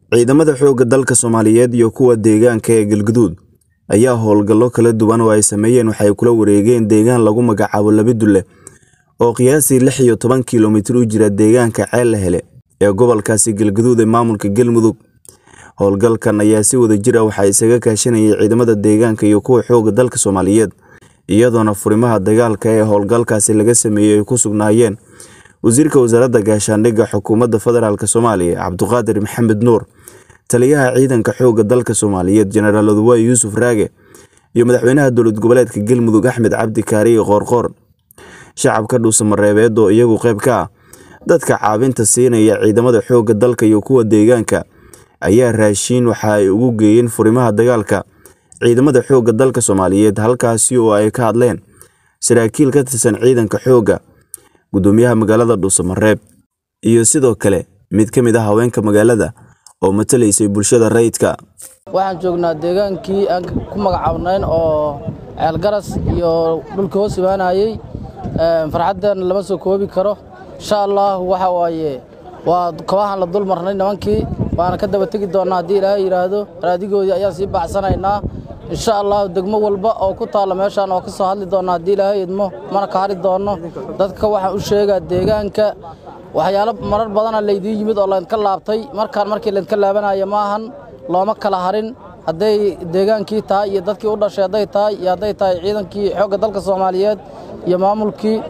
Ciidamada xoogga dalka Soomaaliyeed iyo kuwa deegaanka ee Galgaduud ayaa howlgallo kala duwan oo ay sameeyeen waxay kula wareegeen deegaan lagu magacaabo Labidule oo qiyaastii lix iyo toban kiilomitir u jira deegaanka Ceelehele ee gobolkaasi Galgaduud ee maamulka Galmudug. Howlgalkan ayaa si wadajir ah waxaa isaga kaashanayay ciidamada deegaanka iyo kuwa xoogga dalka Soomaaliyeed iyadoona furimaha dagaalka ee howlgalkaasi laga sameeyay ay ku sugnaayeen Wasiirka Wasaaradda Gaashaandhigga Xukuumadda Federaalk Soomaaliya Cabduqaadir Maxamed Nuur, Taliyaha Ciidanka Xoogga Dalka Soomaaliyeed Jenaraal Oduwaye Yuusuf Raage iyo Madaxweynaha Dowlad Goboleedka Galmudug Axmed Cabdi Kaariye Qoorqoor. Shacabka dhuusamareebeed oo iyagu qayb ka ah dadka caawinta siinaya ciidamada xoogga dalka iyo kuwa deegaanka ayaa raashin waxa ay ugu geeyeen furimaha dagaalka ciidamada xoogga dalka Soomaaliyeed halkaasi oo ay ka hadleen saraakiil ka tirsan ciidanka xoogga, gudoomiyaha magaalada Dhuusamareeb iyo sidoo kale mid ka mid ah haweenka magaalada oo matalaysay bulshada rayidka. waxaan joognaa deegaankii aan ku magacaabnayn oo ceelgaras iyo dhulka hoos imaanayey farxaddan lama soo koobi karo insha allah waxa waaye waa kabahan la dul marnay nimankii waana ka daba tegi doonnaa haddii ilaahay yidhaahdo raadigoodii ayaan sii bacsanaynaa insha allah degmo walba oo ku taalla meeshaan oo ka soo hadli doonnaa haddii ilaahay idmo mana ka hari doonno dadka waxaan u sheegaa deegaanka waxyaalo marar badana laydiin yimid oo laydinka laabtay markaan markii laydinka laabanaya maahan looma kala harin hadday deegaankii tahay iyo dadkii u dhashay hadday tahay iyo hadday tahay ciidankii xoogga dalka soomaaliyeed iyo maamulkii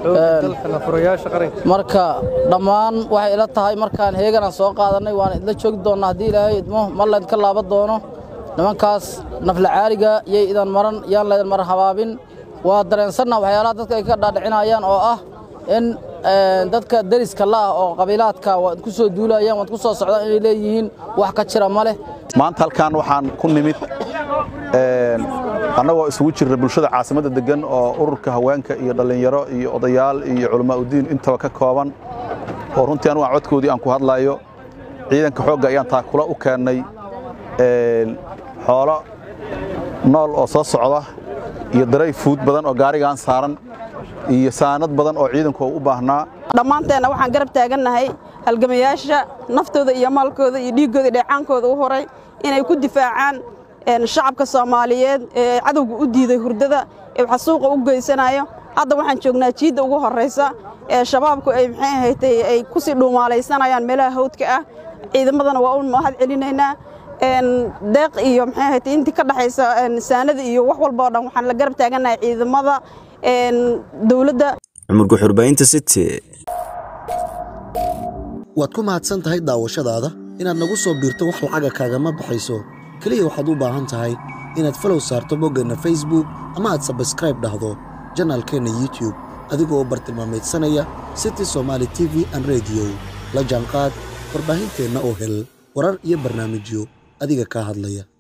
marka dhammaan waxay ila tahay markaan heeganaan soo qaadannay waana idla joogi doonnaa haddii ilaahay idmo mar laydinka laaban doono nimankaas nafla caaliga yay idan maran yaan laydin mar habaabin waa dareensanna waxyaalaha dadka ay ka dhaadhicinayaan oo ah in dadka deriska la'ah oo qabiilaadka waad ku soo duulayaan waad ku soo socdaan inay leeyihiin wax ka jira ma leh maanta halkaan waxaan ku nimid annagoo isugu jirna bulshada caasimadda deggan oo ururka haweenka iyo dhallinyaro iyo odayaal iyo culammaa'udiin intaba ka kooban oo runtii anugu aan codkoodii aan ku hadlayo ciidanka xoogga ayaan taakula u keennay xoolo nool oo soo socda iyo daray fuud badan oo gaarigaan saaran iyo saanad badan oo ciidanku u baahnaa dhammaanteenna waxaan garab taagannahay halgamayaasha naftooda iyo maalkooda iyo dhiiggooda dheecaankooda u horay inay ku difaacaan shacabka soomaaliyeed ee cadowga u diiday hurdada ee xasuuqa u geysanayo hadda waxaan joognaa jiidda ugu horraysa ee shabaabku ay maxay ahaydtay ay ku sii dhuumaalaysanayaan meelaha hawdka ah ciidamadana waa u mahad celinaynaa deeq iyo maxay ahaydtay intii ka dhaxaysa saanada iyo wax walba oo dhan waxaan la garab taagannahay ciidamada dowladda cumar guxurbaynta city waad ku mahadsan tahay daawashadaada inaad nagu soo biirto wax lacaga kaagama baxayso keliya waxaad u baahan tahay inaad falow saarto boggeenna facebook ama aad sabskraib dhahdo janaalkeenna youtube adigoo u bartilmaamaydsanaya city somaali t v an rediyo la jaanqaad warbaahinteenna oo hel warar iyo barnaamijyo adiga kaa hadlaya